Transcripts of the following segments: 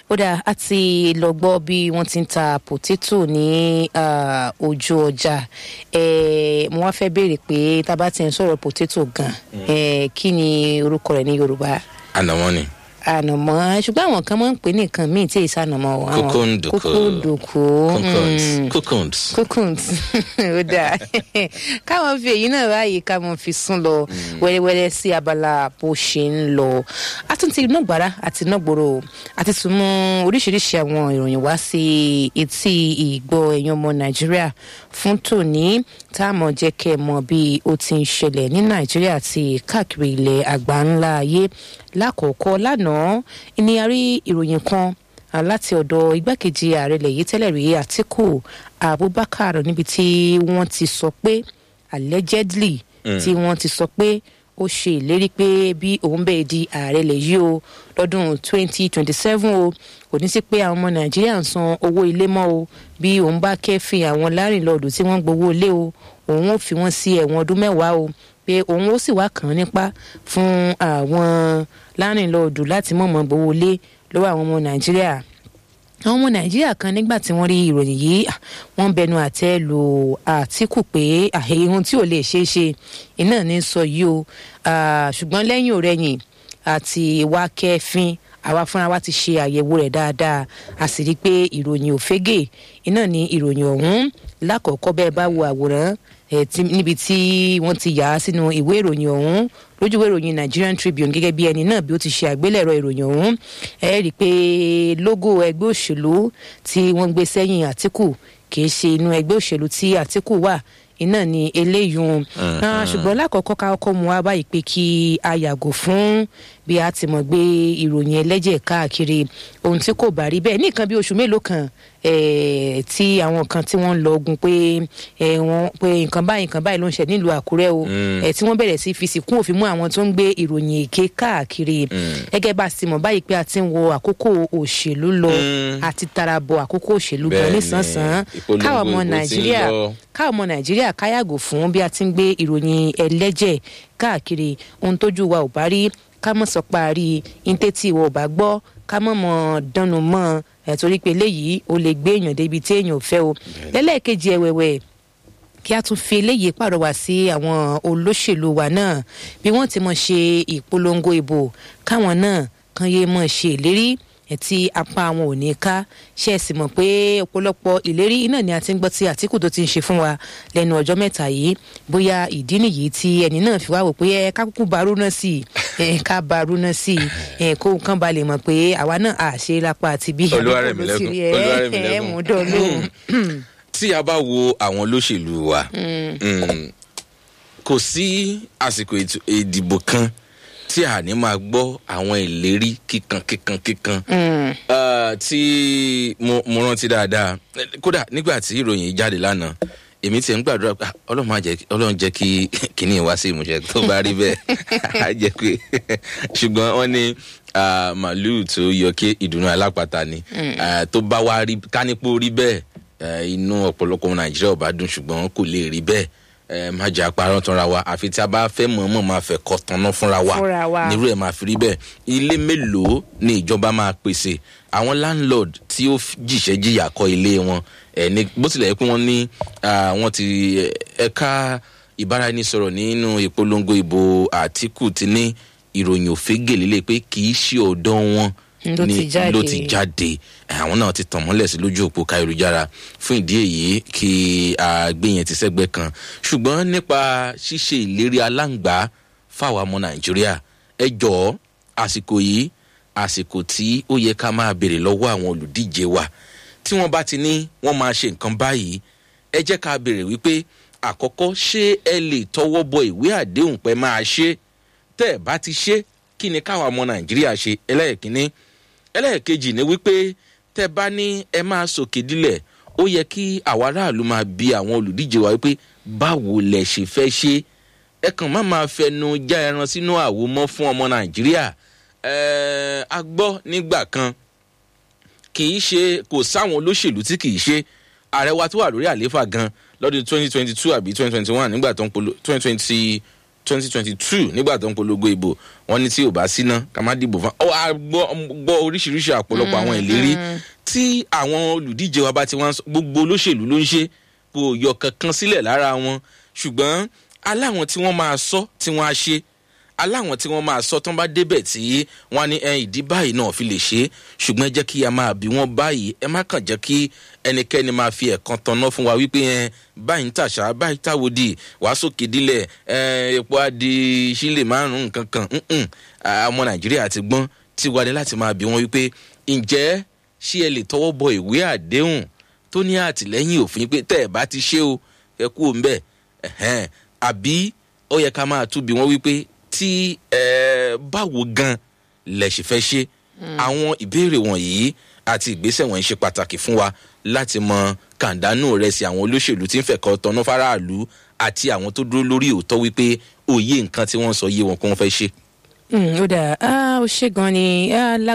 ó dáa a ti lọ gbọ́ bí wọ́n ti ń ta potato ní ah, ojú ọjà Eh, mo wá fẹ́ béèrè pé tá a bá ti ń sọ̀rọ̀ potato gan eh, kí ni orúkọ rẹ̀ ní yorùbá ànàmọ́ ni ànàmọ́ ṣùgbọ́n àwọn kan máa ń pè ní nǹkan míì tí èyí sànàmọ́ wọn. àwọn Kókóǹdùkú. kókóǹdùkú. cocoons mm, cocoons cocoons ó dáa káwọn fi èyí náà báyìí káwọn fi sún lọ wẹ́rẹ́wẹ́rẹ́ sí abala bó ṣe ń lọ a tún ti ná gbàrà àti ná gbòòrò àti tún mú oríṣiríṣi àwọn ìròyìn wá sí etí ìgbọ́ ẹ̀yàn ọmọ nàìjíríà fún tòní tá a mọ̀ jẹ́ kẹ́ ẹ mọ̀ bí ó ti ń ṣẹlẹ̀ ní nàìjíríà àti káàkiri ilẹ̀ àgbáńlá ayé lákòókò lánàá ni a rí ìròyìn kan Ah, láti ọ̀dọ̀ igbákejì ààrẹ ilẹ̀ yìí tẹ́lẹ̀ rí àtìkù abubakar níbi tí wọ́n ti sọ pé allegedly tí wọ́n ti sọ pé ó ṣe ìlérí pé bí òun bẹ́ẹ̀ di ààrẹ ilẹ̀ yìí o lọ́dún 2027 o kò ní sí pé àwọn ọmọ nàìjíríà ń san owó ilé mọ́ o bí òun bá kẹ́fìn àwọn lárìnlọ́ọ̀dù tí wọ́n gbowó ilé o òun ò fi wọ́n sí ẹ̀wọ̀n ọdún mẹ́wàá o pé òun ó sì wá kàn án nípa fún àwọn lárìnlọ́ọ̀dù láti mọ̀mọ́ gbowó ilé lọ́wọ́ àwọn ọmọ nàìjíríà àwọn ọmọ nàìjíríà kan nígbà tí wọ́n rí ìròyìn yìí ah, wọ́n bẹnu àtẹ́ lu àtìkù pé àhẹ ohun tí ò lè ṣeé ṣe iná ní sọ yìí o Ah, ṣùgbọ́n lẹ́yìn òrẹ́yìn àti wá kẹ́fín àwa fúnra wa ti ṣe àyẹ̀wò rẹ̀ dáadáa a sì rí i pé ìròyìn òfégè iná ní ìròyìn ọ̀hún lákọ̀ọ́kọ́ bẹ́ẹ̀ bá wo àwòrán eh, tí- níbi tí wọ́n ti yà á sínú ìwé ìròyìn ọ̀hún lójúwé ìròyìn nigerian tribune gẹ́gẹ́ bí ẹni náà bí ó ti ṣe àgbélẹ̀rọ ìròyìn ọ̀hún ẹ rí i pé logo ẹgbẹ́ òṣèlú tí wọ́n gbé sẹ́yìn àtìkù kì í ṣe inú ẹgbẹ́ òṣèlú tí àtìkù wà iná ni eléyìí un Ah, ṣùgbọ́n lákọ̀ọ́kọ́ ká kọ́kọ́ mu wá báyìí pé kí a yàgò fún bí a ti mọ̀ gbé ìròyìn ẹlẹ́jẹ̀ káàkiri ohun tí kò bá rí bẹ́ẹ̀ ní nǹkan bí oṣù mélòó kan eh, tí àwọn kan tí wọ́n ń lọ ogun pé eh, wọ́n pé nǹkan báyìí nǹkan báyìí ló ń ṣe nílùú àkúrẹ́ o eh, tí wọ́n bẹ̀rẹ̀ sí fi sìnkún òfin mú àwọn tó ń gbé ìròyìn èké káàkiri gẹ́gẹ́ bá a sì mọ̀ báyìí pé a ti ń wo àkókò òṣèlú lọ àti tarabọ àkókò òṣèlú gan Bẹ́ẹ̀ni, nísànsán ìpolongo káwọn ọmọ ìbò ti ń nàìjíríà lọ. káwọn ọmọ nàìjíríà káyàgò fún bí a ti ń gbé ìròyìn ẹlẹ́jẹ̀ káàkiri ohun tójú wa ò bá rí ká mọ̀ sọ parí intétí wa ò bá gbọ́ ká mọ̀ mọ̀ dánu mọ́ ẹ̀ torí pé eléyìí ó lè gbé èèyàn débi tí èèyàn ò fẹ́ o lẹ́lẹ́ẹ̀kejì ẹ̀wẹ̀wẹ̀ kí a tún fi eléyìí pàrọwà sí àwọn olóṣèlú wa náà bí wọ́n ti mọ̀ ṣe ìpolongo ìbò káwọn náà kan yé mọ̀ ṣe ìlérí ẹ̀ tí apá àwọn ò ní ká ṣe é sì mọ̀ pé ọ̀pọ̀lọpọ̀ ìlérí iná ni a ti ń gbọ́ tí àtìkù tó ti ń ṣe fún wa lẹ́nu ọjọ́ mẹ́ta yìí bóyá ìdí nìyí tí ẹni náà fi wá wò pé ẹ ká kúkú barú náà sí i ẹ ká barú náà sí i ẹ kó nǹkan ba lè mọ̀ pé àwa náà à ṣe lápá àti bí Olúwarẹ̀mílẹ́kùn, ẹ ẹ Olúwarẹ̀mílẹ́kùn. mú dán lóhùn. tí a bá wo àwọn olóṣèlú wa mm, kò sí àsìkò ètò ìdìbò kan tí a ní máa gbọ́ àwọn ìlérí kíkan kíkan kíkan Ah, tí mo mo rántí dáadáa kódà nígbà tí ìròyìn yìí jáde lánàá èmi tiẹ̀ ń gbàdúrà pé ah, ọlọ́run máa jẹ́ kí- ọlọ́run jẹ́ kí kínní wá sí ìmúṣẹ tó bá rí bẹ́ẹ̀ á jẹ́ pé ṣùgbọ́n wọ́n ní ah, màálùú tó yọ kí ìdùnnú alápàtà ni Ah, tó bá wá rí kánípò rí bẹ́ẹ̀ eh, inú ọ̀pọ̀lọpọ̀ ọmọ nàìjíríà ò bá dùn ṣùgbọ́n kò lè rí bẹ́ẹ̀ Eh, má jẹ́ àparọ́ tanra wa àfi tí a bá fẹ́ mọ̀ọ́mọ̀ máa fẹ́ kọ́ tanná fúnra wa Fúnra wa. nírú ẹ̀ máa fi rí bẹ́ẹ̀ ilé mélòó ni ìjọba máa pèsè àwọn landlord tí ó f- jìṣẹ́ jìyà kọ́ ilé wọn ẹ̀ ní bó tilẹ̀ yẹ pé wọ́n ní ah, wọ́n ti eh, ẹ̀ka ìbáraẹnisọ̀rọ̀ nínú ìpolongo ìbò àtìkù ti ní ìròyìn òfégè líle pé kì í ṣe ọ̀dọ́ wọn Ló ni- ti jáde. ló ti jáde Eh, àwọn náà ti tàn mọ́lẹ̀ sí lójú òpó káyélujára fún ìdí èyí kí àgbé yẹn ti sẹ́gbẹ́ kan ṣùgbọ́n nípa ṣíṣe ìlérí aláǹgbá fáwọn ọmọ nàìjíríà ẹ jọ̀ọ́ àsìkò yìí àsìkò tí ó yẹ ká máa béèrè lọ́wọ́ àwọn olùdíje wa tí wọ́n bá ti ní wọ́n máa ṣe nǹkan báyìí ẹ jẹ́ ká béèrè wípé àkọ́kọ́ ṣé ẹ lè tọwọ́ bọ ìwé àdéhùn pé máa ṣe tẹ́ ẹ bá ti ṣe kí ni káwọn ọmọ nàìjíríà ṣe ẹlẹ́ẹ̀kínní ẹlẹ́ẹ̀kejì ni wípé tẹ́ bá ní ẹ máa sòkè dílẹ̀ ó yẹ kí àwa aráàlú máa bi àwọn olùdíje wa wípé báwo lẹ ṣe fẹ́ ṣe ẹ kàn má máa fẹnu já ẹran sínú àwo mọ́ fún ọmọ nàìjíríà ẹ̀ẹ́ a gbọ́ nígbà kan kì í ṣe kò sáwọn olóṣèlú tí kì í ṣe ààrẹ wa tó wà lórí àlééfà gan lọ́dún twenty twenty two àbí twenty twenty one nígbà tó ń polo twenty twenty twenty twenty two nígbà tó ń polongo ìbò wọn ní tí ò bá síná ká má dìbò fún ọ á gbọ́ oríṣiríṣi àpọ̀lọpọ̀ àwọn ìlérí tí àwọn olùdíje wa bá ti wá gbogbo olóṣèlú ló ń ṣe kò yọ kankan sílẹ̀ lára wọn ṣùgbọ́n aláwọn tí wọ́n máa sọ tí wọ́n á ṣe aláwọn tí wọ́n máa sọ tán bá débẹ̀ tí wọ́n ní ẹyin ìdí báyìí náà fi lè ṣe é ṣùgbọ́n ẹ jẹ́ kí a máa bí wọ́n báyìí ẹ má kàn jẹ́ kí ẹnikẹ́ni máa fi ẹ̀kan tanná fún wa wípé ẹ báyìí ń tàṣà báyìí táwòdì wàá sókè dílẹ̀ ẹ epo á di sílè márùn nǹkan kan ọmọ nàìjíríà ti gbọ́n tí wà ní láti máa bí wọ́n wípé ǹjẹ́ ṣé ẹ lè tọwọ́ bọ ìwé àdéhùn tó ní àtìlẹ́yìn òfin pé tẹ́ ẹ bá ti ṣe o ẹ kú òun bẹ́ẹ̀ àbí ó yẹ ká máa túbi wọn wípé tí báwo gan lẹ ṣe fẹ́ ṣe àwọn ìbéèrè wọ̀nyí àti ìgbésẹ̀ wọ̀nyí ṣe pàtàkì fún wa láti mọ kàńdánù rẹ sí àwọn olóṣèlú tí ń fẹ̀kọ́ tọ́nú faraàlú àti àwọn tó dúró lórí òótọ́ wípé òye nǹkan tí wọ́n sọ yé wọn kó wọ́n fẹ́ ṣe. ó dà ó ṣe gan ni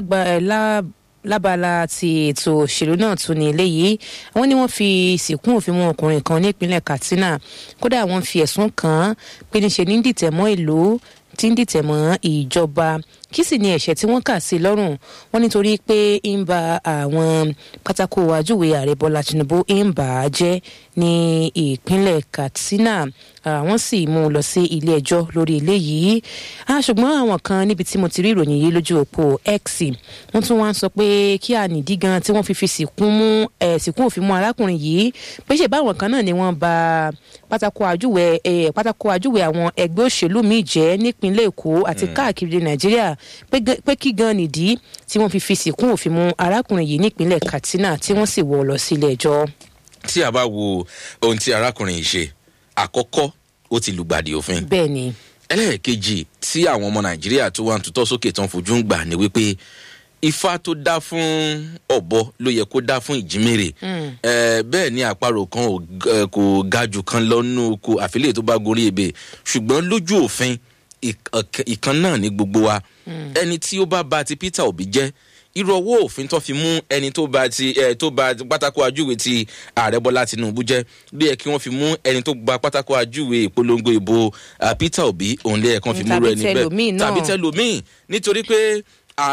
lábala ti ètò òṣèlú náà tún ní eléyìí wọn ní wọn fi ìsìnkú òfin mú ọkùnrin kan nípínlẹ̀ katsina kódà wọn fi ẹ̀sùn kàn án pé níṣe ní dìtẹ̀mọ́ ìlú tí ń dìtẹ̀mọ́ ìjọba kí sì ni ẹ̀ṣẹ̀ tí wọ́n kà sí lọ́rùn wọn nítorí pé ń ba àwọn pátákó àjúwe ààrẹ bọ́lá tinubu ń bà á jẹ́ ní ìpínlẹ̀ katsina wọ́n sì mú un lọ sí ilé ẹjọ́ lórí eléyìí ṣùgbọ́n àwọn kan níbi tí mo ti rí ìròyìn yìí lójú òpó x wọ́n tún wá ń sọ pé kí ànídí gan tí wọ́n fi fi sìnkún mú sìnkún òfin mú arákùnrin yìí pé ṣe báwọn kan náà ni wọ́n ba pátákó àjúwe pátákó àjúwe àwọn ẹgbẹ́ òṣèlú míì jẹ́ nípínlẹ̀ èkó àti káàkiri nàìjíríà pé kí gan nìdí tí wọ́n fi fi sìnkún òfin mú arákùnrin yìí nípínlẹ̀ katsina tí wọ́n sì wọ́ lọ sílé ẹjọ́. tí a bá wo ohun tí arákùnrin yìí ṣe àkọ́kọ́ ó ti lùgbàdì òfin. bẹ́ẹ̀ ni. ẹlẹ́ẹ̀kejì tí àwọn ọmọ nàìjíríà tó wà ń tutọ́ sókè tán fojú ń gbà ní wípé ifá tó dá fún ọ̀bọ ló yẹ kó dá fún ìjímèrè bẹ́ẹ̀ ni àparò kan kò ga jù kan lọ́nù oko àfilẹ̀ tó bá gorí ebè ṣùgbọ́n lójú òfin ìkan náà ní gbogbo wa ẹni tí ó bá ba ti peter obi jẹ́ irú ọwọ́ òfin tó fi mú ẹni tó ba ti ẹ tó ba pátákó ajúwe ti ààrẹ bọ́lá tinubu jẹ́ bí ẹ kí wọ́n fi mú ẹni tó gba pátákó ajúwe ìpolongo ìbò peter obi òun lé ẹ̀kan fi múrò ẹni bẹ́ẹ̀ tàbí tẹlómìn nítorí pé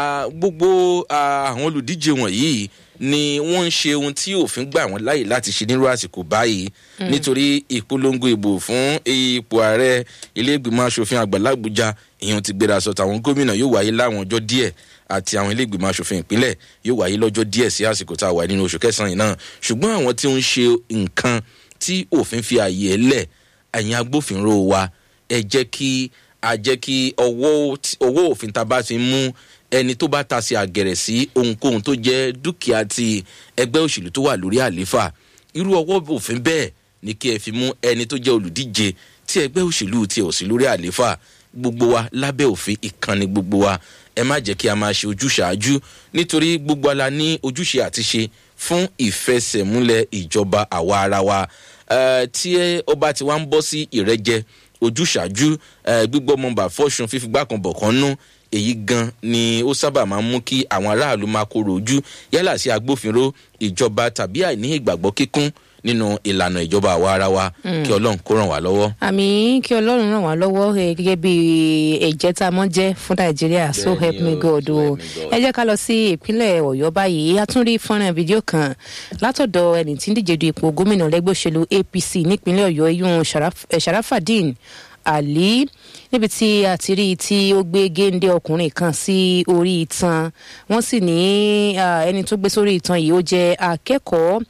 gbogbo àwọn olùdíje wọ̀nyí ni wọ́n ń ṣe ohun tí òfin gbà wọ́n láàyè láti ṣe nírú àsìkò báyìí nítorí ìpolongo ìbò fún ipò ààrẹ ilé ìgbìmọ̀ asòfin àgbà làbújá ìyẹn ti gbéra sọ tàwọn gómìnà yóò wáyé láwọn ọjọ́ díẹ̀ àti àwọn ilé ìgbìmọ̀ asòfin ìpínlẹ̀ yóò wáyé lọ́jọ́ díẹ̀ sí àsìkò tá a wà nínú oṣù kẹsàn-án yìí náà ṣùgbọ́n àwọn tí ó ń ṣe nǹkan tí òfin fi ààyè ẹ̀ lẹ̀ ẹ̀yin agbófinró wa ẹ jẹ́ kí a jẹ́ kí ọwọ́ òfin tá a bá fi mú ẹni tó bá ta sí àgẹ̀rẹ̀ sí ohunkóhun tó jẹ́ dúkìá ti ẹgbẹ́ òṣèlú tó wà lórí àléfà irú ọwọ́ òfin bẹ́ẹ̀ ni kí ẹ fi mú ẹni tó jẹ́ olùdíje tí ẹgbẹ́ òṣèlú ti ò sí lórí àléfà gbogbo wa lábẹ́ òfin ìkànnì gbogbo wa ẹ má jẹ́ kí a máa ṣe ojúṣàájú nítorí gbogbo ala ní ojúṣe àti ṣe fún ìfẹsẹ̀múlẹ̀ ìjọba àwa ara wa tí ọba ti wá ń bọ́ sí ìrẹ́jẹ ojúṣàájú gbígbọ́ mọ̀nbà fọ́ṣun fífigbá kan bọ̀ kan nú èyí gan ni ó sábà máa ń mú kí àwọn aráàlú máa kóró ojú yálà sí agbófinró ìjọba tàbí àìní ìgbàgbọ́ kíkún nínú ìlànà ìjọba àwa ara wa kí ọlọ́run kó ràn wá lọ́wọ́. àmì kí ọlọ́run ràn wá lọ́wọ́ gẹ́gẹ́ bí ẹ̀jẹ̀ tá a mọ́ jẹ́ fún nàìjíríà so help me god o ẹ jẹ́ ká lọ sí ìpínlẹ̀ ọ̀yọ́ báyìí a tún rí fọ́nrán fídíò kan látọ̀dọ̀ ẹni tí ń díje du ipò gómìnà lẹ́gbẹ́ òṣèlú apc nípínlẹ̀ ọ̀yọ́ iyún sharafadin ali níbi tí a ti rí i tí ó gbé géńdé ọkùnrin kan sí orí itan wọ́n sì ní ẹni tó gbé sórí itan yìí ó jẹ́ akẹ́kọ̀ọ́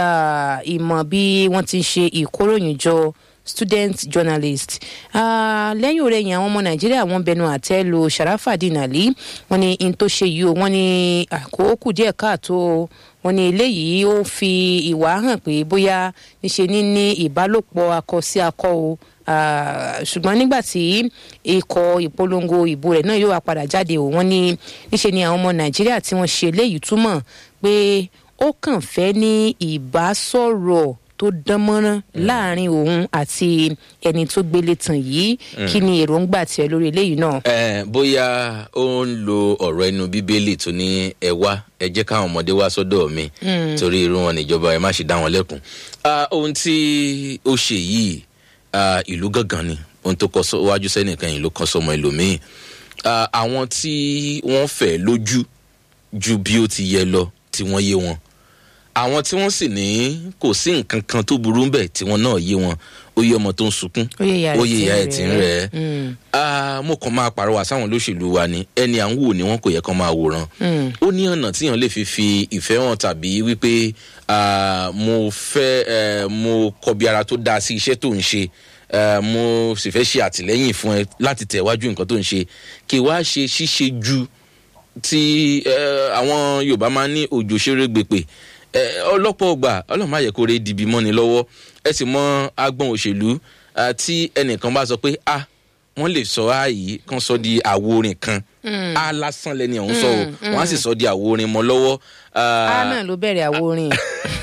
ìmọ̀ bí wọ́n ti ń ṣe ìkóròyìnjọ student journalist lẹ́yìn òrẹ́yìn àwọn ọmọ nàìjíríà wọ́n bẹnu àtẹ́ lu sharafadin ali wọ́n ní in tó ṣe yìí o wọ́n ní àkókò díẹ̀ káàtó wọ́n ní eléyìí ó fi ìwà hàn pé bóyá níṣe ní ní ìbálòpọ̀ akọ sí akọ o ṣùgbọ́n nígbà tí ikọ̀ ìpolongo ìbò rẹ̀ náà yóò wá padà jáde o wọ́n ní níṣe ni àwọn ọmọ nàìjíríà tí wọ́n ṣe eléyìí túmọ̀ pé ó kàn fẹ́ ní ìbásọ̀rọ̀ tó dán mọ́rán láàrin òun àti ẹni tó gbélé tàn yìí kí ni èròǹgbà tiẹ̀ lórí eléyìí náà. ẹ bóyá ó ń lo ọ̀rọ̀ ẹnu bíbélì tó ní ẹ wá ẹ jẹ́ káwọn ọmọdé wá sọ́dọ̀ mi torí irú wọn níjọba ẹ má ṣe dá wọn lẹ́kùn. ohun tí ó ṣe yìí ìlú gangan ni ohun tó kọ wájú sẹ́nìkan yìí ló kọ sọmọ ẹlòmíì àwọn tí wọ́n fẹ́ lójú ju bí ó ti yẹ lọ tí wọ́n yé wọn àwọn tí wọ́n sì ní kò sí nǹkan kan tó burú bẹ́ẹ̀ tí wọ́n náà yé wọn ó yé ọmọ tó ń sunkún ó yé ìyá ẹ̀ tí ń rẹ̀ mo kàn máa pàrọwà sáwọn olóṣèlú wa ni ẹni à ń wò ni wọn kò yẹ kán máa wòran ó ní ọ̀nà tíyàn lè fi fi ìfẹ́ hàn tàbí wípé mo fẹ́ mo kọbi ara tó dáa sí iṣẹ́ tó ń ṣe mo sì fẹ́ ṣe àtìlẹ́yìn fún ẹ láti tẹ̀wájú nǹkan tó ń ṣe kí wá ṣe ṣíṣe ju tí àwọn yorùbá máa ń ní òjò ṣeré gbèpè ọlọ́pọ̀ ọgbà ọlọ́run má yẹ kó re dìbì mọ́ni lọ́wọ́ ẹ sì mọ agbọ́n òṣèlú tí ẹnìkan bá sọ pé a wọ́n lè sọ ààyè kan sọ di àwo orin kan a lásán lẹni ọ̀hún sọ o wọ́n á sì sọ di àwo orin mọ́ lọ́wọ́. a náà ló bẹ̀rẹ̀ àwo orin.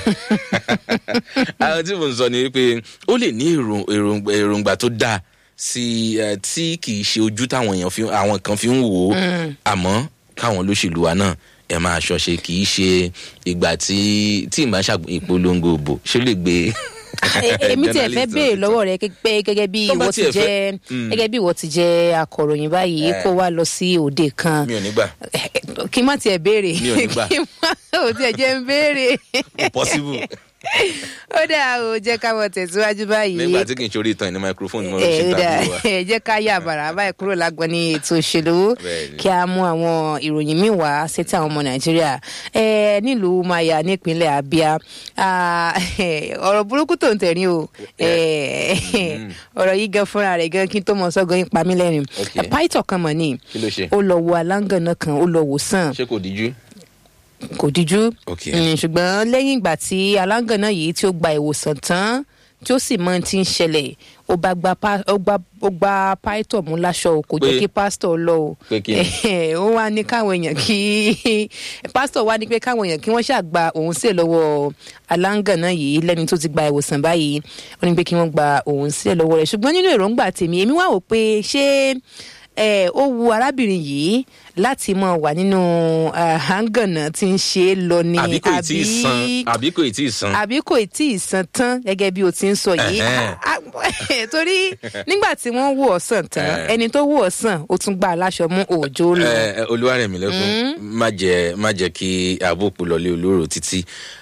àwọn tí mo ń sọ ni wípé ó lè ní èròǹgbà tó dáa sí tí kì í ṣe ojú táwọn èèyàn àwọn kan fi ń wò ó àmọ́ káwọn olóṣèlú wa náà ẹ máa ṣọṣe kì í ṣe ìgbà tí tí ìgbà ṣàgbọ́n ìpolongo òbò ṣé lè gbé. èmi tiẹ̀ fẹ́ béèrè lọ́wọ́ rẹ pé gẹ́gẹ́ bí ìwọ ti jẹ́ gẹ́gẹ́ bí ìwọ ti jẹ́ akọ̀ròyìn báyìí kó wá lọ sí òde kan. mi ò ní gbà. kí n má tiẹ̀ béèrè mi ò ní gbà. kí n má ò tiẹ̀ jẹ́ ń béèrè. possible. ó dáa o jẹ́ ká wọ́n tẹ̀síwájú báyìí. nígbà tí kì í ṣorí ìtàn ní microphone mo ẹ ṣe ó dáa tàbí wa. ẹ jẹ́ ká yà bàrà báyìí kúrò lágbọ́n ní ètò òṣèlú Bẹ́ẹ̀ni. kí a mú àwọn ìròyìn míì wá sétí àwọn ọmọ nàìjíríà ẹ nílùú maya nípínlẹ̀ abia ah, ọ̀rọ̀ burúkú tó ń tẹ̀rín o ẹ, ọ̀rọ̀ yìí gan fúnra rẹ̀ gan kí n tó mọ sọ́gun yín pa mí lẹ́rìn Ok. pàìtọ̀ kan mọ̀ ní kí ló ṣe ó lọ wo aláǹgànà kan ó lọ wò sàn ṣé kò díjú. kò díjú Ok. Mm, ṣùgbọ́n lẹ́yìn ìgbà tí aláǹgànà yìí tí ó gba ìwòsàn tán tí ó sì mọ ohun tí ń ṣẹlẹ̀ ó bá gba pa- ó gba ó gba pásítọ̀ mú láṣọ o kò jẹ́ Pé- kí pásítọ̀ lọ o pé kí ni? ó wá ní káwọn èèyàn kí pásítọ̀ wá ní pé káwọn èèyàn kí wọ́n ṣàgbà òun sílẹ̀ lọ́wọ́ aláǹgànà yìí lẹ́ni tó ti gba ìwòsàn báyìí ó ní pé kí wọ́n gba òun sílẹ̀ lọ́wọ́ rẹ̀ ṣùgbọ́n nínú èròǹgbà tèmi èmi wá wò pé ṣé ẹ ó wu arábìnrin yìí láti mọ wà nínú àhángànà tí ń ṣe é lọ ni àbí kò tí ì san àbí kò tí ì san. àbí kò tí ì san tán gẹ́gẹ́ bí o ti ń sọ yìí Ẹ̀hẹ́n. Ah, ah, torí nígbà tí wọ́n wò ọ́ sàn tán Eh. ẹni tó wò ọ́ sàn ó tún gbà aláṣọ mú òòjó lọ. ẹ ẹ, olúwarẹ̀mí lẹ́kùn má jẹ má jẹ kí àbòkù lọlé olóró títí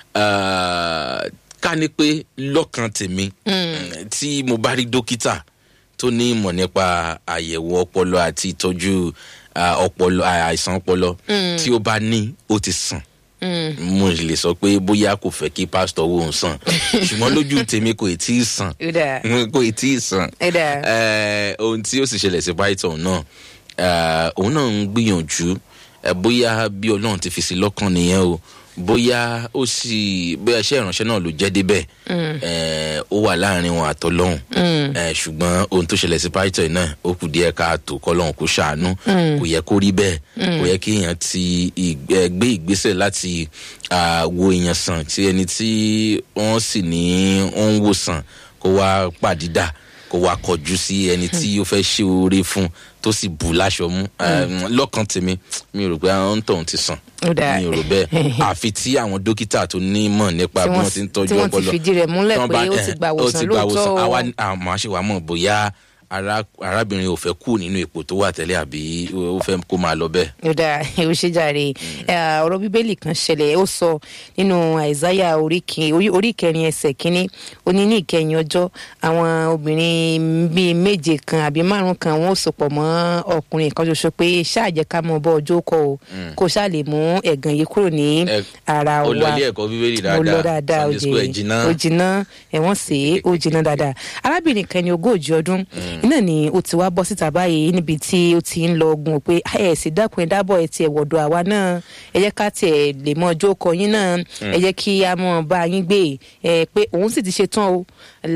Ah, ká ní pé lọ́kàn tèmi tí mo bá rí dókítà tó ní ìmọ̀ nípa àyẹ̀wò ọpọlọ àti ìtọ́jú ah, ọpọlọ àìsàn ọpọlọ tí ó bá ní ó ti sàn mo lè sọ pé bóyá kò fẹ́ kí pásítọ̀ wo ń sàn ṣùgbọ́n lójú tèmi kò tí ì sàn Ó dáa. kò tí ì sàn Ó dáa. Eh, ohun tí ó sì ṣẹlẹ̀ sí python náà eh, òun náà ń gbìyànjú eh, bóyá bí ọlọ́run ti fi sí lọ́kàn nìyẹn o bóyá ó sì bóyá iṣẹ́ ìránṣẹ́ náà ló jẹ́ débẹ̀ eh, ó wà láàrin wọn àtọ́lọ́hún eh, ṣùgbọ́n ohun tó ṣẹlẹ̀ sí python náà ó kù díẹ̀ káàtó kọ́lọ́hún kó ṣàánú kò yẹ kó rí bẹ́ẹ̀ kò yẹ kí èèyàn ti ìg- eh, gbé ìgbésẹ̀ láti ah, wo èèyàn sàn tí ẹni tí wọ́n sì ní wọ́n ń wò sàn kó wá pàdídà kó wá kọjú sí ẹni tí ó fẹ́ ṣe oore fún tó sì bù láṣọ mú Eh, lọ́kàn tèmi mi ò rò pé àwọn tóun ti sàn Ó dáa. mi ò rò bẹ́ẹ̀ àfi tí àwọn dókítà tó ní mọ̀ nípa Tí bí wọ́n wọ́n ti ń tọ́jú tí wọ́n ti ọpọlọ fìdí rẹ̀ múlẹ̀ tí wọ́n pé bá- ó ti eh, gba ó ìwòsàn ti gba lóòótọ́ ìwòsàn. o. àwa àmọ́ àṣewà mọ̀ bóyá ara- arábìnrin ò fẹ́ kú nínú ipò tó wà tẹ́lẹ̀ àbí ó fẹ́ kó máa lọ bẹ́ẹ̀. ó dáa ó ṣe jàre Eh, ọ̀rọ̀ bíbélì kan ṣẹlẹ̀ ó sọ nínú àìsáyà orí kin- orí- orí kẹrin ẹsẹ̀ kínní ó ní ní ìkẹyìn ọjọ́ àwọn obìnrin bíi méje kan àbí márùn kan wọn ò sopọ̀ mọ́ ọkùnrin kan ṣoṣo pé ṣáàjẹ́ ká mọ bọ́ ọjọ́ kọ o kó ṣáà lè mú ẹ̀gàn yìí kúrò ní Ẹ- ara wa ó lọ ilé ẹ̀kọ́ bíbélì mo lọ dáadáa dáadáa ó Sunday school ẹ̀ jìnnà. ó jiná ẹ̀wọ̀n sí ó jiná dáadáa arábìnrin kan ní ogójì ọdún iná ni ó ti wá bọ́ síta báyìí níbi tí ó ti ń lọ ogun pé ẹ sì dákun ẹ dábọ̀ ẹ tiẹ̀ wọ̀dọ̀ àwa náà ẹ jẹ́ ká tiẹ̀ lè mọ ọjọ́ kọ yín náà ẹ jẹ́ kí a mọ̀ bá yín gbé ẹ pé òun sì ti ṣe tán o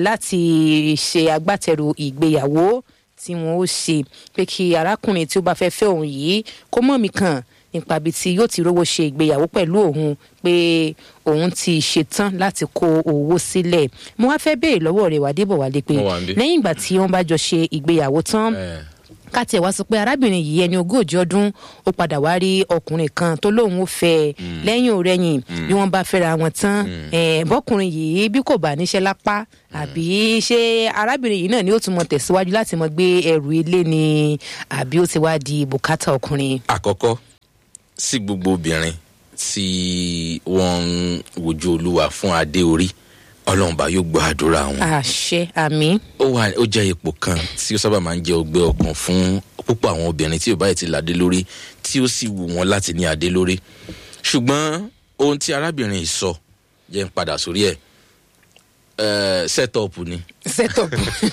láti ṣe agbátẹrù ìgbéyàwó tí wọn ó ṣe pé kí arákùnrin tí ó bá fẹ́ fẹ́ òun yìí kó mọ̀ mí kàn nípa ibi tí yóò ti rówó ṣe ìgbéyàwó pẹ̀lú òun pé òun ti ṣetán láti kó owó sílẹ̀ mo wá fẹ́ béèrè lọ́wọ́ rẹ̀ wá débọ̀ wálé pé Mo wà níbí. lẹ́yìn ìgbà tí wọ́n bá jọ ṣe ìgbéyàwó tán Eh, ká tiẹ̀ wá sọ pé arábìnrin yìí ẹni ogójì ọdún ó padà wá rí ọkùnrin kan tó lóun ó fẹ́ ẹ lẹ́yìn òrẹ́yìn bí wọ́n bá fẹ́ra wọn tán eh, bọ́kùnrin yìí bí kò bá níṣẹ́ lápá àbí ṣé arábìnrin yìí náà ni ó tún mọ tẹ̀síwájú láti mọ gbé ẹrù ilé ni àbí ó ti wá di bùkátà ọkùnrin. àkọ́kọ́ sí gbogbo obìnrin tí wọ́n ń wojú olúwa fún adé orí ọlọ́run bá yóò gbọ́ àdúrà wọn. àṣẹ àmì ó wà ó jẹ́ ipò kan tí ó sábà máa ń jẹ́ ọgbẹ́ ọkàn fún púpọ̀ àwọn obìnrin tí ò báyìí ti ládé lórí tí ó sì wù wọ́n láti ní adé lórí ṣùgbọ́n ohun tí arábìnrin yìí sọ jẹ́ ń padà sórí ẹ̀ ẹ̀ set up ni setup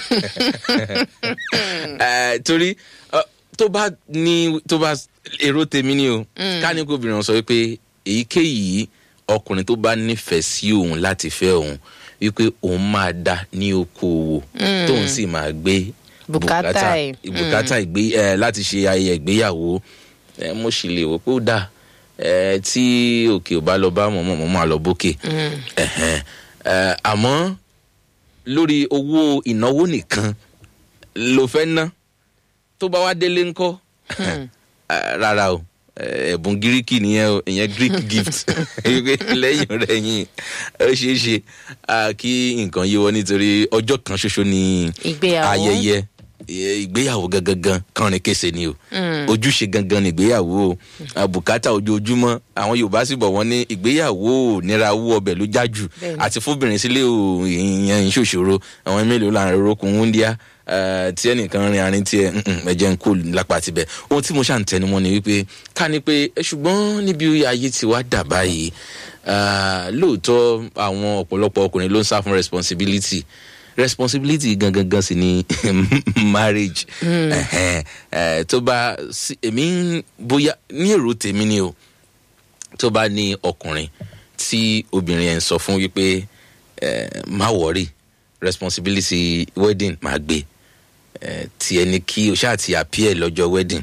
Eh, torí eh, tó bá ní tó bá èrò tèmi ni o ká ní kó obìnrin sọ wípé èyíkéyìí ọkùnrin tó bá nífẹ̀ẹ́ sí òun láti fẹ́ òun wípé òun máa dá ní okòòwò tóun sì máa gbé Bùkátà ẹ̀. bùkátà ìgbé ẹ láti ṣe ayẹyẹ ìgbéyàwó ẹ mo sì lè wò pé ó dà ẹ tí òkè ò bá lọ bá mọ̀ mọ̀ mọ̀ máa lọ bókè Ẹ̀hẹ̀n. Ẹ, àmọ́ lórí owó ìnáwó nìkan ló fẹ́ ná tó bá wá délé ńkọ́ Ah, rárá o Eh, ẹ̀bùn gíríkì nìyẹn o ìyẹn greek gift Wípé lẹ́yìn rẹ̀ yìn ó ṣeé ṣe ah, kí nǹkan yíwọ́ nítorí ọjọ́ kan ṣoṣo ni Ìgbéyàwó. ayẹyẹ eh, ìgbéyàwó gangan kọrin kése ni o ojúṣe gangan ni ìgbéyàwó o Ah, bùkátà ojoojúmọ́ àwọn yorùbá sì bọ̀ wọ́n ní ìgbéyàwó ò nira owó ọbẹ̀ ló já jù Bẹ́ẹ̀ni. àti fúnbìnrin sílé ò ìyẹn ìṣòṣòro àwọn mélòó là ń rokun wúndíá eh, tí ẹnìkan rin arin tí ẹ ẹjẹ ń kó lápá tibẹ̀ ohun tí mo ṣà ń tẹnumọ́ ni wípé ká ní pé eh, ṣùgbọ́n níbi ayé ti wá dà báyìí ah, lóòótọ́ àwọn ọ̀pọ̀lọpọ̀ ọkùnrin ló ń sá fún responsibility responsibility gangan gan sì ni marriage Ẹhẹn, eh, tó bá sí- èmi ń- bóyá ní èrò tèmi ni o tó bá ní ọkùnrin tí obìnrin ẹ̀ ń sọ fún wípé eh, má wọrí responsibility wedding máa gbé eh, tí ẹni kí o ṣáà ti appear lọ́jọ́ wedding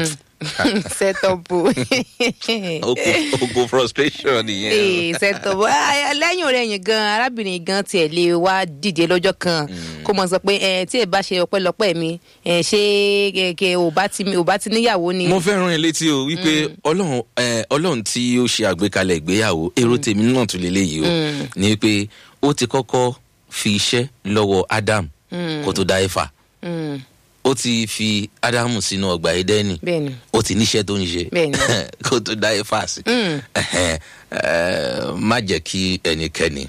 setup oko oko frustration nìyẹn ee setup Ah, lẹ́yìn ọ̀rẹ́yìn gan arábìnrin gan tiẹ̀ lè wá dìde lọ́jọ́ kan kó mọ̀ sọ pé ẹ tí ẹ bá ṣe ọpẹ́lọpẹ́ mi ẹ ṣé kẹ̀kẹ́ ò bá ti ò bá ti níyàwó ni. mo fẹ́ rán ẹ létí o wípé ọlọ́run eh, ọlọ́run tí ó ṣe àgbékalẹ̀ ìgbéyàwó èrò tèmi náà tún lélẹ́yìí o ní wípé ó ti kọ́kọ́ fi iṣẹ́ lọ́wọ́ adam kó tó dá ẹ̀fà Mm, ó ti fi ádámù sínú ọgbà ẹdẹ́nì bẹ́ẹ̀ni ó ti níṣẹ́ tó ń ṣe Bẹ́ẹ̀ni. kó tó dá ẹ̀fà sí Ẹhẹn, eh, má jẹ́ kí ẹnikẹ́ni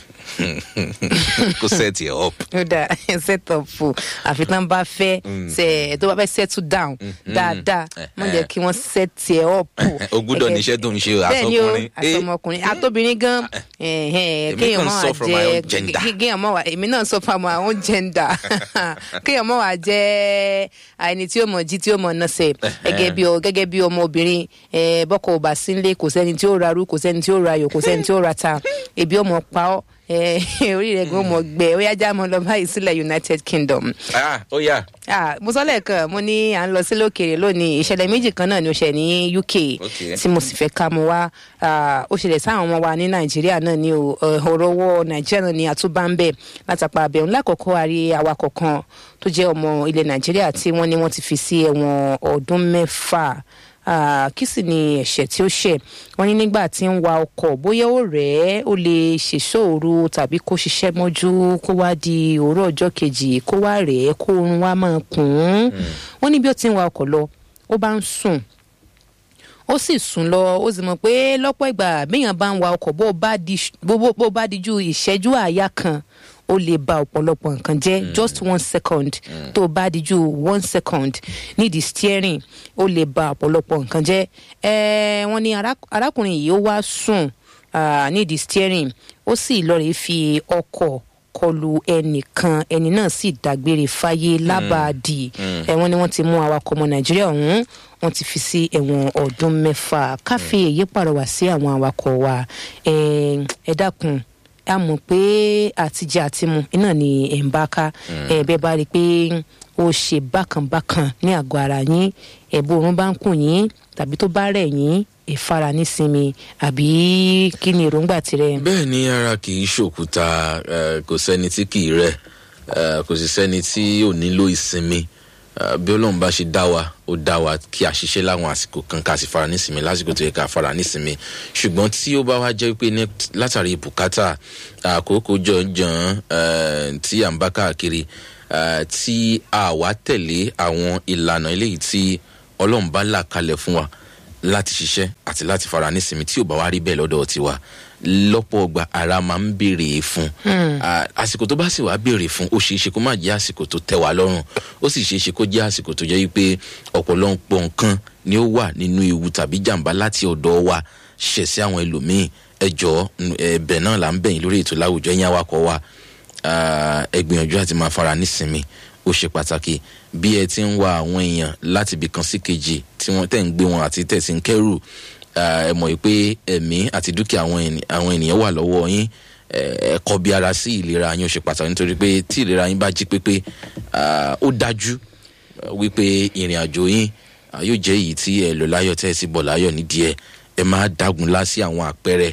kó set ẹ̀ up ó dà setup àfi tán bá fẹ́ ṣe tó bá fẹ́ settle down dáadáa wọ́n jẹ́ kí wọ́n set ẹ̀ up. o gbúdọ̀ níṣẹ́ tó ń ṣe o bẹ́ẹ̀ni o àtọkùnrin Eh, àtọmọkùnrin àtọbìnrin gan Èmi kéèyàn kàn mọ sọ wà from my jẹ own gender. kí- kéèyàn mọ wà èmi náà sọ from my own gender kéèyàn mọ wà jẹ ẹni tí ó mọ jí tí ó mọ nọsẹ gẹ́gẹ́ bí ọ- gẹ́gẹ́ bí ọmọbìnrin eh, bọkọ ò bá sínlé kò sẹ́ni tí ó ra rú kò sẹ́ni tí ó ra ayò kò sẹ́ni tí ó ra ta ebi ọmọ pa ọ eh, orí rẹ̀ gan mọ gbẹ ó yá já mọ lọ báyìí sílẹ̀ United Kingdom ah ó yà ah mo sọ lẹ́ẹ̀kan mo ní à ń lọ sí lókèrè lónìí ìṣẹ̀lẹ̀ méjì kan náà ni ó ṣẹ̀ ní UK Okay. tí mo sì fẹ́ ká mu wá ah, ó ṣẹlẹ̀ sáwọn ọmọ wa ní Nàìjíríà náà ni o eh, ọ̀rọ̀ owó Nàìjíríà náà ni àtúbà ń bẹ̀ látàpá abẹ́hùn lákòókò àrí awakọ̀ kan tó jẹ́ ọmọ ilẹ̀ Nàìjíríà tí wọ́n ní wọ́n ti fi sí ẹ̀wọ̀n ọdún mẹ́fà Ah, kí sì ni ẹ̀ṣẹ̀ tí ó ṣẹ̀ wọ́n ní nígbà tí ń wa ọkọ̀ bóyá ó rẹ̀ ẹ́ ó lè ṣèṣòro tàbí kó ṣiṣẹ́ mọ́jú kó wá di òwúrọ̀ ọjọ́ kejì kó wá rẹ̀ ẹ́ kó oorun wá máa kùn ún wọ́n ní bí ó ti ń wa ọkọ̀ lọ ó bá ń sùn ó sì sùn lọ ó sì mọ̀ pé lọ́pọ̀ ìgbà béèyàn bá ń wa ọkọ̀ bó bá di bó bó- bó bá di ju ìṣẹ́jú àáyá kan ó lè ba ọ̀pọ̀lọpọ̀ nǹkan jẹ́ just one second tó bá di ju one second nídìí steering ó lè ba ọ̀pọ̀lọpọ̀ nǹkan jẹ́ ẹ wọ́n ní ará- arákùnrin yìí ó wá sùn ah, nídìí steering ó sì lọ rèé fi ọkọ̀ kọlu ẹnìkan ẹni náà sì dágbére fáyé lábàádì ẹ̀wọ̀n ni wọ́n ti mú awakọ̀ ọmọ nàìjíríà ọ̀hún wọ́n ti fi sí ẹ̀wọ̀n ọdún mẹ́fà káfí èyí pàrọwà sí àwọn awakọ̀ wa ẹ ẹ dákun a mọ̀ pé àtijọ́ àtimu iná ni ẹ̀ ń bá ká ẹ bẹ́ẹ̀ bá rí i pé ó ṣe bákanbákan ní àgọ́ ara yín ẹ̀bùn òórùn bá ń kùn yín tàbí tó bá rẹ̀ yín ìfara nísinmi àbí kí ni èròǹgbà tirẹ̀. bẹ́ẹ̀ ni ara kì í ṣòkúta eh, kò sẹ́ni tí kì í rẹ̀ eh, kò sì sẹ́ni tí ò nílò ìsinmi Ah, bí ọlọ́run bá ṣe dá wa ó dá wa kí a ṣiṣẹ́ láwọn àsìkò kan ká sì fara nísìnyí lásìkò tó yẹ ká fara nísìnyí ṣùgbọ́n tí ó bá wá jẹ́ pé ní látàrí bùkátà àkókò jọ̀ọ́jọ̀ọ́ eh, tí à ń bá káàkiri eh, tí a wá tẹ̀lé àwọn ìlànà eléyìí tí ọlọ́run bá là kalẹ̀ fún wa láti ṣiṣẹ́ àti láti fara nísìnyí tí ò bá wá rí bẹ́ẹ̀ lọ́dọ̀ tiwa lọ́pọ̀ ọgbà ara máa ń béèrè fún Ah, àsìkò tó bá sì wá béèrè fún ó ṣeé ṣe kó má jẹ́ àsìkò tó tẹ́ wa lọ́rùn ó sì ṣeé ṣe kó jẹ́ àsìkò tó jẹ́ wípé ọ̀pọ̀lọpọ̀ nǹkan ni ó wà nínú ewu tàbí jàǹbá láti ọ̀dọ̀ wa ṣẹ̀ sí àwọn ẹlòmíín ẹjọ́ ẹbẹ̀ náà là ń bẹ̀yìn lórí ètò láwùjọ ẹ̀yìn awakọ̀ wa Ah, ẹ gbìyànjú àti máa fara nísinmi ó ṣe pàtàkì bí ẹ ti ń wa àwọn èèyàn láti ibìkan sí kejì tí wọ́n tẹ̀ ń gbé wọn àti tẹ̀ sí ń kẹ́rù ah, ẹ mọ̀ yìí pé ẹ̀mí àti dúkìá àwọn ènì- àwọn ènìyàn wà lọ́wọ́ yín ẹ kọ́ bí ara sí ìlera yín ó ṣe pàtàkì nítorí pé tí ìlera yín bá jí pépé ah, ó dájú ah, wípé ìrìn àjò yín ah, yóò jẹ́ èyí tí ẹ lò láyọ̀ tẹ́ ẹ sì bọ̀ láyọ̀ nídìí ẹ ẹ máa dágun lá sí àwọn àpẹẹrẹ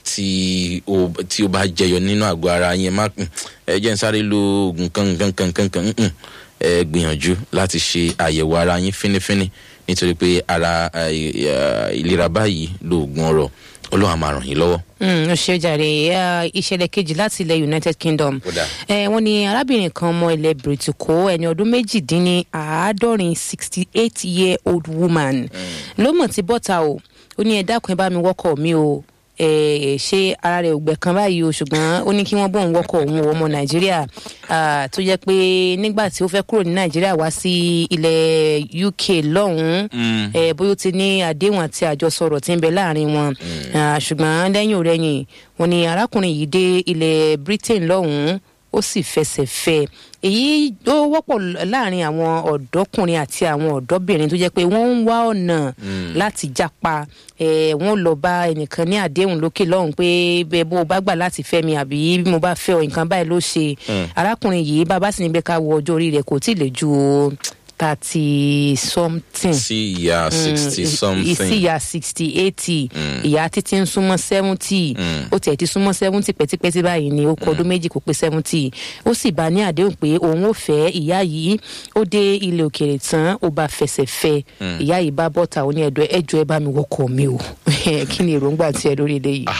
tí ó tí ó bá jẹyọ nínú àgọ́ ara yín ẹ má "Hmm, ẹ jẹ́ ń sáré lo oògùn kan kan kan kan kan "Hmm, ẹ gbìyànjú láti ṣe àyẹ̀wò ara yín fínífíní nítorí pé ara eh, eh, ìlera báyìí lóògùn ọ̀rọ̀ ọlọ́run á máa ràn yín lọ́wọ́. ó ṣe jàre eh, ìṣẹ̀lẹ̀ kejì láti ilẹ̀ united kingdom Ó dáa. Eh, wọ́n ní arábìnrin kan ọmọ ilẹ̀ bìrìtìkó ẹni ọdún méjìdínláàádọ́rin sixty eight year old woman ló mọ̀ tí bọ́ta o ó ní ẹ dákun ẹ bá mi wọ́kọ̀ mi o Eh, ṣé ara rẹ̀ ò gbẹ kan báyìí o ṣùgbọ́n ó ní kí wọ́n bóun wọ́kọ̀ òun o, ọmọ nàìjíríà ah, tó jẹ́ pé nígbà tí ó fẹ́ kúrò ní nàìjíríà wá sí ilẹ̀ uk lọ́hùn-ún eh, bóyá ó ti ní àdéhùn àti àjọsọ̀rọ̀ tí ń bẹ láàrin wọn Ah, ṣùgbọ́n lẹ́yìn òrẹ́yìn wọn ni arákùnrin yìí dé ilẹ̀ britain lọ́hùn-ún ó sì fẹsẹ̀ fẹ́ èyí ó wọ́pọ̀ láàrin àwọn ọ̀dọ́kùnrin àti àwọn ọ̀dọ́bìnrin tó jẹ́ pé wọ́n ń wá ọ̀nà láti jápa eh, wọ́n lọ bá ẹnìkan ní àdéhùn lókè lọ́hùn pé bẹ́ẹ̀ bó o bá gbà láti fẹ́ mi àbí bí mo bá fẹ́ ọ nǹkan báyìí ló ṣe arákùnrin yìí bàbá sì ní bẹ́ẹ̀ ká wo ọjọ́ orí rẹ̀ kò tí ì lè ju thirty something sí ìyá sixty ìsí something ìyá sixty eighty ìyá títí ń súnmọ́ seventy ó tiẹ̀ ti súnmọ́ seventy pẹ́tipẹ́ti báyìí ni ó kọ ọdún méjì kó pé seventy ó sì bá ní àdéhùn pé òun ò fẹ́ ìyá yìí ó dé ilé òkèèrè tán ó bá fẹsẹ̀ fẹ́ ìyá yìí bá bọ́ta ó ní ẹ̀dọ́ ẹjọ́ ẹ bá mi wọkọ̀ mi o kí ni èròǹgbà tiẹ̀ lórí ilé yìí.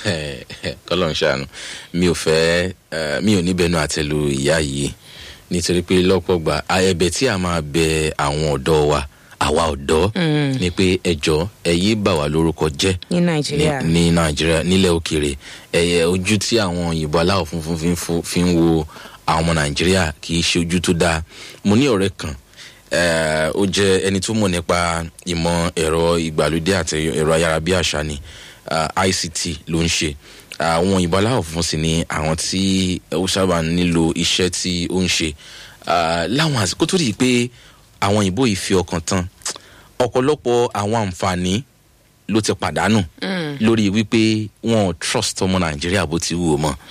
kọlọ́n ṣàánú mi ò fẹ́ eh, mi ò ní bẹnu àtẹlu ìyá yìí nítorí pé lọ́pọ̀ gbà a- ẹ̀bẹ̀ tí a máa bẹ àwọn ọ̀dọ́ wa àwa ọ̀dọ́ ni pé ẹjọ́ ẹ yé bà wá lórúkọ jẹ́ ní nàìjíríà ní ní nàìjíríà nílẹ̀ òkèèrè ẹ̀yẹ ojú tí àwọn òyìnbó aláwọ̀ funfun fi ń fo- fi ń wo àwọn ọmọ nàìjíríà kì í ṣe ojú tó dáa mo ní ọ̀rẹ́ kan eh, ó jẹ́ ẹni tó mọ̀ nípa ìmọ̀ ẹ̀rọ ìgbàlódé àti ẹ̀rọ ayárabíàṣá ni ah, ict ló ń ṣe àwọn òyìnbó aláwọ̀ funfun sì ni àwọn tí ó sábà nílò iṣẹ́ tí ó ń ṣe Ah, láwọn àsìkò tó rí i pé àwọn òyìnbó yìí fi ọkàn tán ọ̀pọ̀lọpọ̀ àwọn àǹfààní ló ti pàdánù lórí wípé wọn ò trust ọmọ nàìjíríà bó ti wù ú mọ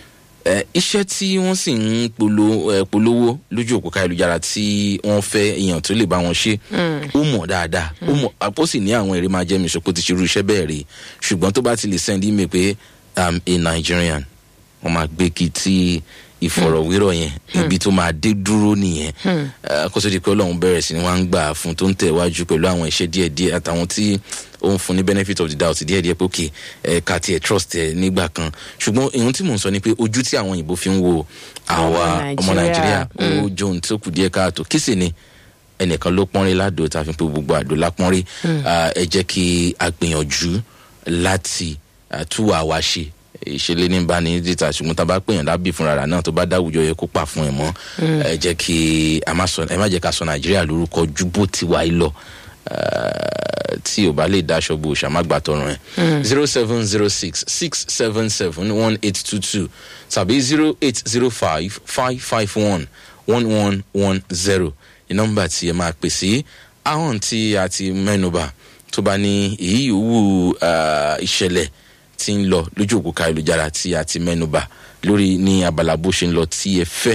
ẹ iṣẹ́ tí wọ́n sì ń polo ẹ polówó lójú òpó káyélujára tí wọ́n fẹ́ èèyàn tó lè bá wọn ṣe ó mọ̀ dáadáa ó mọ̀ àpò sì ní àwọn èrè máa jẹ́ mi sọ́kò ti ṣerú iṣẹ́ bẹ́ẹ̀ rí ṣùgbọ́n tó bá ti lè send email pé i'm a nigerian wọ́n máa gbé kí tí ìfọ̀rọ̀wérọ̀ yẹn ibi tó máa dé dúró nìyẹn Eh, kó tó di pé ọlọ́run bẹ̀rẹ̀ sí ni wọ́n á ń gbà fún tó ń tẹ̀wájú pẹ̀lú àwọn iṣẹ́ díẹ̀díẹ̀ àtàwọn tí ó ń fún ní benefit of the doubt díẹ̀díẹ̀ pé òkè ẹ̀ka tiẹ̀ trust ẹ̀ nígbà kan ṣùgbọ́n ìhun tí mò ń sọ ni pé ojú tí àwọn òyìnbó fi ń wo àwa Ọmọ ọmọ Nàìjíríà, nàìjíríà ó jó ohun tó kù díẹ̀ káàtó kí sì ni ẹnìkan ló pọ́nrí ládò tá a fi ń pe gbogbo àdó lápọ́nrí Ah, ẹ jẹ́ kí a gbìyànjú láti ah, tú àwa ṣe ìṣẹ̀lẹ̀ ní bá ní dìtà ṣùgbọ́n tá a bá pèèyàn lábì fúnra rà náà tó bá dáwùjọ yẹ kó pa fún ẹ mọ́ ẹ jẹ́ kí a má sọ ẹ má jẹ́ ká sọ nàìjíríà lórúkọ ju bó ti wà yìí lọ Ah, tí ò bá lè dáṣọ bò ṣàmágbà tọrùn ẹ zero seven zero six six seven seven one eight two two tàbí zero eight zero five five five one one one one zero ní nọ́mbà tí ẹ máa pè sí ahọ́n tí a ti mẹ́nuba tó bá ní èyí yòówù ah, ìṣẹ̀lẹ̀ tí ń lọ lójú òkú káyélujára tí a ti mẹ́nuba lórí ní abala bó ṣe ń lọ tí ẹ fẹ́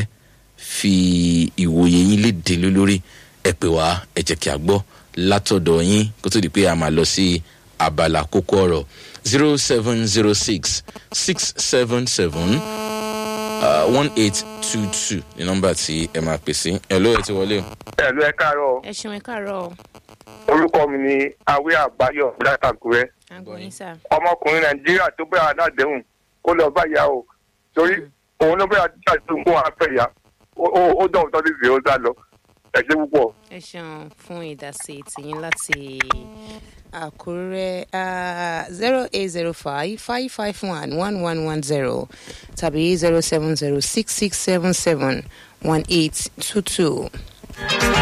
fi ìwòye yín léde lé lórí ẹ pè wá ẹ jẹ́ kí a gbọ́ látọ̀dọ̀ yín kó tó di pé a máa lọ sí abala kókó ọ̀rọ̀ zero seven zero six six seven seven one eight two two ní nọ́mbà tí ẹ máa pè sí ẹ ló ẹ ti wọlé o. ẹ̀lú ẹ káàárọ̀ ẹ ṣeun ẹ káàárọ̀ orúkọ mi ni awé àbáyọ látàkùrẹ́ agbóyin sá. ọmọkùnrin nàìjíríà tó bẹ́ẹ̀ aládẹ́hùn kó lọ bá ìyá o torí òun ló bẹ́ẹ̀ àdúrà tó ń kó wọn fẹ́ ya ó dọ̀wọ́ tọ́jú sí ó sá lọ ẹ ṣe púpọ̀. ẹ ṣeun fún ìdásí tìyín láti àkúrẹ́ zero eight zero five five five one one one one zero tàbí zero seven zero six six seven seven one eight two two.